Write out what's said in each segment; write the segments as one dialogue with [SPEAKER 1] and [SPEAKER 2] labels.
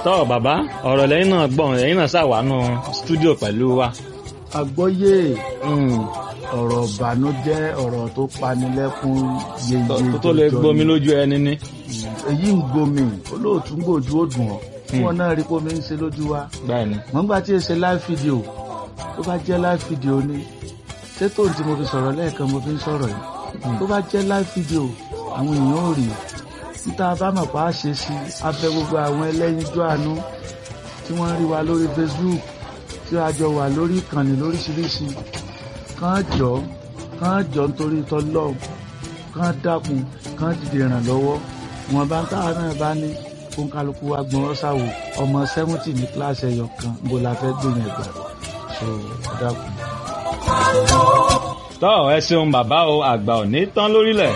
[SPEAKER 1] tọ́ bàbá ọ̀rọ̀ lẹ́yìn náà gbọ̀n lẹ́yìn náà ṣàwánú stúdíò pẹ̀lú wa.
[SPEAKER 2] àgbọ́yé ọ̀rọ̀ ìbànújẹ́ ọ̀rọ̀ tó panilẹ́kún yeye
[SPEAKER 1] tó tó lè gbomi lójú ẹni ní.
[SPEAKER 2] èyí ń gbomi olóòtú ń gbòjú ó dùn ọ́ tí wọ́n náà rí pómi ń ṣe lójú wa.
[SPEAKER 1] bẹ́ẹ̀ni.
[SPEAKER 2] wọ́n gbà tí ì ṣe live video tó bá jẹ́ live video ni ṣé tóun tí mo fi sọ̀rọ̀ lẹ́ẹ̀kan mo fi ń sọ̀rọ̀ yìí tó bá jẹ́ live video àwọn èèyàn ò rí níta bá mọ̀ pa á ṣe sí abẹ́ gbogbo àwọn ẹlẹ́yinjú àánú tí wọ́n rí wa lórí Facebook tí a jọ wà lórí ìkànnì lóríṣiríṣi kàn jọ kàn jọ nítorí tọ́lọ́ kàn dákun kàn dìde ìrànlọ́wọ́ wọn bá ń táwa náà bá ní fún kálukú wa gbọ́n ṣàwò ọmọ sẹ́wọ́ntì ní kíláàsì ẹ̀yọ̀ kan bó la fẹ́ gbìyànjú ẹ̀gbà so dákun.
[SPEAKER 1] tọ́ ẹ ṣeun bàbá o àgbà ò ní tán lórílẹ̀.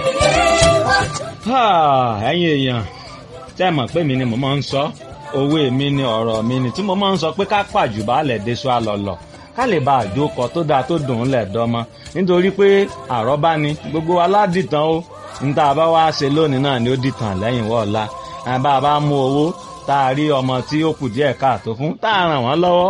[SPEAKER 1] ẹ̀yin èèyàn tẹ́ ẹ mọ̀ pé mi ni mo máa ń sọ òwe mi ni ọ̀rọ̀ mi ni tí mo máa ń sọ pé ká pàjù baálẹ̀ deṣọ àlọ́lọ̀ ká lè bá àjókọ tó dáa tó dùn ún lẹ̀ dọ́mọ nítorí pé àrọ́bá ni gbogbo aládìtàn ó ń tá a bá wá ṣe lónìí náà ni ó dìtàn lẹ́yìn wọ́ọ̀la bá a bá mú owó tá a rí ọmọ tí ó kù díẹ̀ káàtó fún tá a ràn wọ́n lọ́wọ́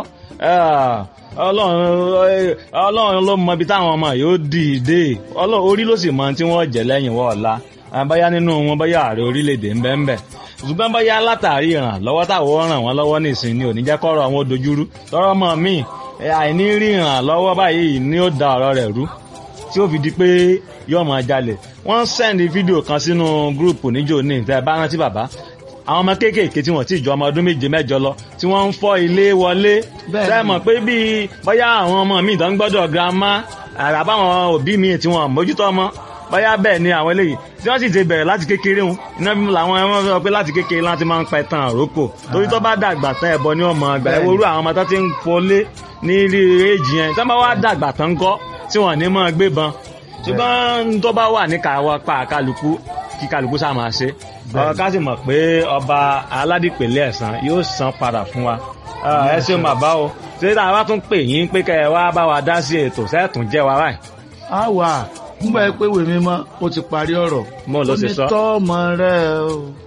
[SPEAKER 1] ọlọ́run ló mọ ibi táwọn ọmọ yóò dìde orí ló sì mọ tí wọ́n jẹ́ lẹ́yìn wọ́ọ̀la báyá nínú wọn báyá ààrẹ orílẹ̀-èdè ń bẹ́ẹ̀ bẹ́ẹ̀ ṣùgbọ́n báyá látàrí ìrànlọ́wọ́ táwọn ràn wọ́n lọ́wọ́ nìsín ni ò ní jẹ́ kọ́rọ̀ àwọn dojúrú tọ́rọ́ mọ́ mi àìní rí ìrànlọ́wọ́ báyìí ni ó da ọ̀rọ̀ rẹ̀ rú tí ó fi di pé yóò máa jalè wọ́n sẹ́ndì fídíò kan sínú gúrùpù níjó ní ìtẹ́ bá rántí bàbá àwọn ọmọ kéékèèké tí wọ́n ti jọ ọmọ ọdún méje mẹ́jọ lọ tí wọ́n ń fọ́ ilé wọlé sẹ́mọ̀ pé bíi bóyá àwọn ọmọ mi ìdán gbọ́dọ̀ girama àràbáwọn òbí mi tí wọ́n mójútó ọmọ bóyá bẹ́ẹ̀ ni àwọn eléyìí tí wọ́n sì ti bẹ̀rẹ̀ láti kékeré wọn iná bí làwọn ẹmọ sọ pé láti kékeré láti máa ń pa ẹ̀tàn àrókò torí tó bá dàgbà tán ẹ̀bọ ní ọmọ àgbà ẹ̀wọ̀ orú àwọn ọmọ tó ti ń fọlé ní ilé èjì yẹn tí wọ́n bá wá dàgbà tán kọ́ tí wọ́n ní máa gbébọn ṣùgbọ́n tó bá wà ní káwọ́ pa kálukú kí kálukú sá máa ṣe ọ̀rọ̀ ká sì mọ̀ pé ọba aládìpẹ̀lẹ̀ ẹ̀sán yóò san padà fún wa ẹ ṣeun bàbá o ṣé tá a bá tún pè yín pé kẹ́ ẹ wá bá wa dá sí ètò sẹ́ẹ̀tún jẹ́ wa báyìí.
[SPEAKER 2] a wà nígbà pé wèmí mọ́ ó ti parí ọ̀rọ̀
[SPEAKER 1] mo ló ṣe sọ.
[SPEAKER 2] ó ní tọ́ ọmọ rẹ o